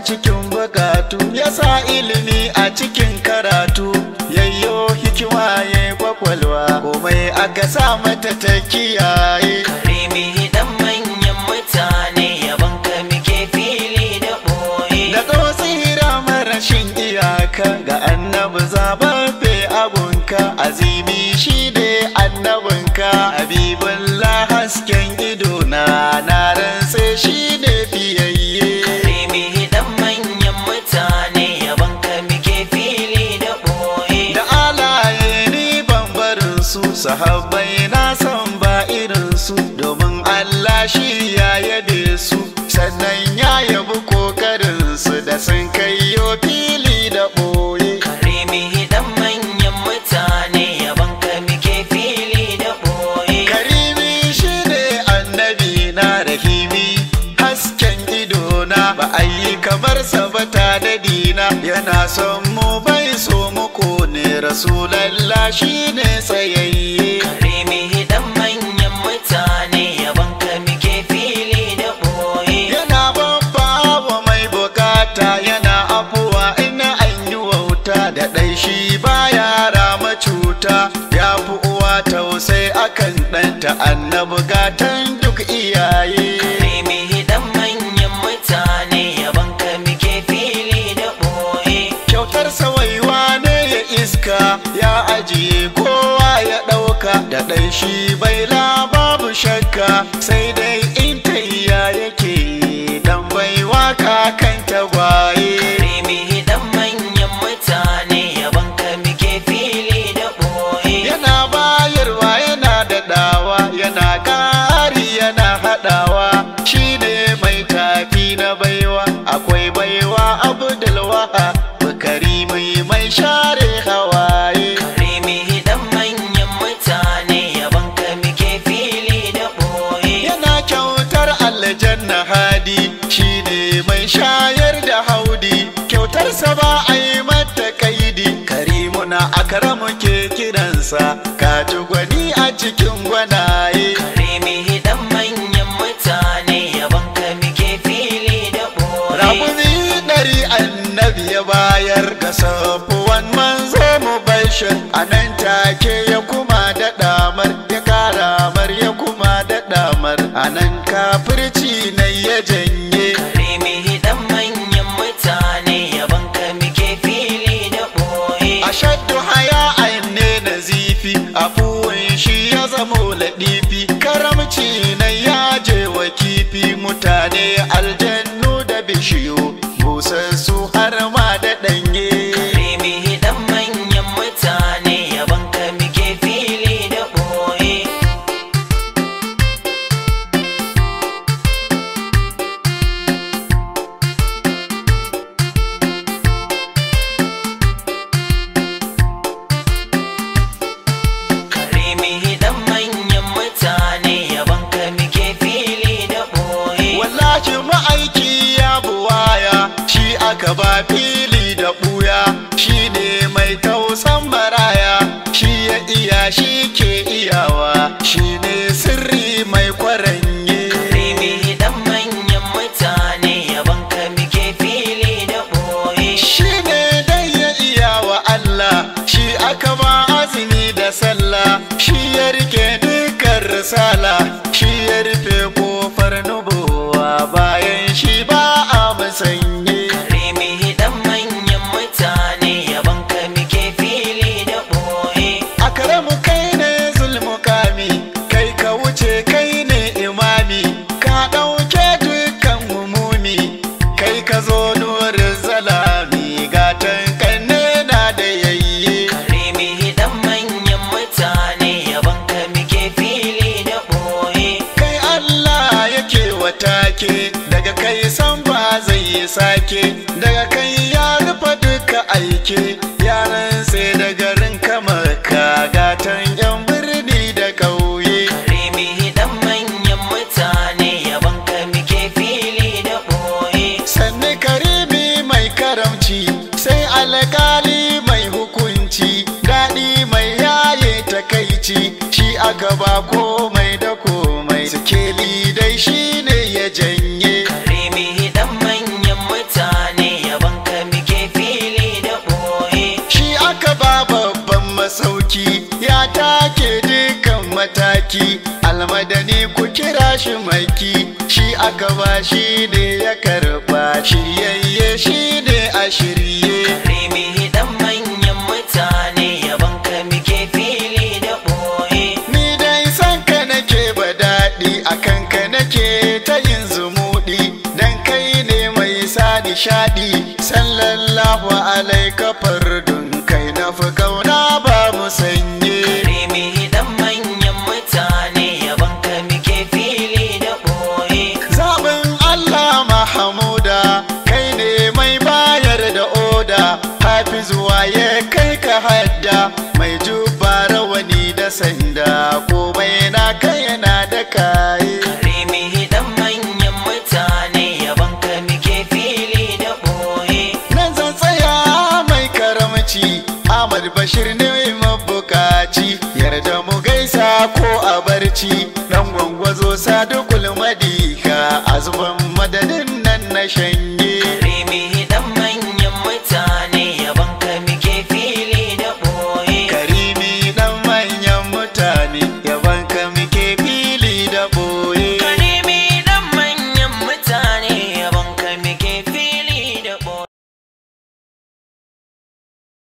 cikin bukatu ya sa ilimi a cikin karatu yayyo hikima ya kwakwalwa komai aka sa mata ta kiyaye karimi dan manyan mutane yaban ka muke fili da boye da tsira marashin iyaka ga annabi zababbe abunka azimi shi ne annabinka habibullah hasken idona na rantse shi ne fiyayye karimi dan manyan mutane yaban ka muke fili da boye da alaye ni ban barin su sahabbai na san ba irin su domin Allah shi ya yabe su sannan ya yabi kokarin su da sun kaiyo fili da boye karimi dan manyan mutane yaban ka muke fili da boye karimi shi ne annabi na rahimi hasken idona ba a yi kamar sa ba ta da dina yana son mu bai so mu ne rasulallah shi ne tsayayye karimi dan manyan mutane yaban ka muke fili da boye yana babba wa mai bukata yana afuwa ina an yi wauta da ɗai shi baya rama cuta ya fi uwa tausai akan ɗanta annabi gatan duk iyaye karimi dan manyan mutane yaban ka muke fili da boye kyautar sawaiwa ne ya iska ya ajiye kowa ya ɗauka da ɗai shi bai babu shakka sai dai in tayya yake dan baiwa kakan tagwaye karimi dan manyan mutane yaban ka muke fili da boye yana bayarwa yana daɗawa yana ƙari yana haɗawa shi ne mai tafi na baiwa akwai baiwa abdulwaha bukari mai mai share hawaye karimi dan manyan mutane yaban ka muke fili da boye yana kyautar aljanna hadi shi ne mai shayar da haudi kyautarsa ba a yi mata kaidi karimuna akaramu ke kiransa kaji gwani a cikin gwanaye karimi dan manyan mutane yaban ka muke fili da boye Rabuni ɗari annabi ya bayar ga safuwan manzo mu bashir a nan take ya kuma daɗa mar ya ƙara mar ya kuma daɗa mar a nan kafirci na ya janye karimi dan manyan mutane yaban ka muke fili da boye ashaddu haya ne na zifi afuwan shi ya zamo laɗifi karamci na yaje wa kifi mutane aljannu da bishiyu busassu har ma da ɗanye karimi dan manyan mutane yaban ka muke fili da boye karimi dan manyan mutane yaban ka muke fili da boye wallahi ma'aiki ya buwaya shi aka ba fili da ɓuya shi ne mai tausan maraya shi ya iya shi ke iyawa shi ne sirri mai kwaranye karimi dan manyan mutane yaban ka muke fili da boye shi ne dai ya iya wa Allah shi aka ba azumi da sallah shi ya rike dukkan risala shi ya rufe kofar nubuwa bayan shi ba a musanye karimi dan manyan mutane yaban ka muke fili da boye Akramu kai ne zulmukami kai ka wuce kai ne imami ka ɗauke dukkan umumi kai ka zo nurin zalami gatan kanne na da yayye karimi dan manyan mutane yaban ka muke fili da boye kai Allah yake watake daga kai san ba zai yi sake daga kai ya rufe duka aike yaran sai da garin kamar ka gatan yan birni da ƙauye karimi dan manyan mutane yaban ka muke fili da boye sannu karimi mai karamci sai alkali mai hukunci daɗi mai yaye takaici shi aka ba komai da komai sikeli dai shi ne ya janye karimi dan manyan mutane maki almadani ku kira shi maki shi aka ba shi ne ya karba shiryayye shi ne a shirye Karimi dan manyan mutane yaban ka muke fili da ɓoye. ni dai san ka nake ba daɗi a kanka nake ta yin zumuɗi dan kai ne mai sa nishaɗi sallallahu alaika fardun kai na fi kauna ba mu sanye Karimi dan manyan mutane yaban ka muke fili da ɓoye. Zaɓin Allah Mahamuda kai ne mai bayar da oda hafizuwa ya kai ka hadda mai juba rawani da sanda komai na kai yana da kaye Karimi dan manyan mutane yaban ka muke fili da ɓoye. nan zan tsaya mai karamci Ahmad Bashir ne mabukaci yarda mu gaisa ko a barci dan gwangwazo sadukul madika azuban madadin nan na shanye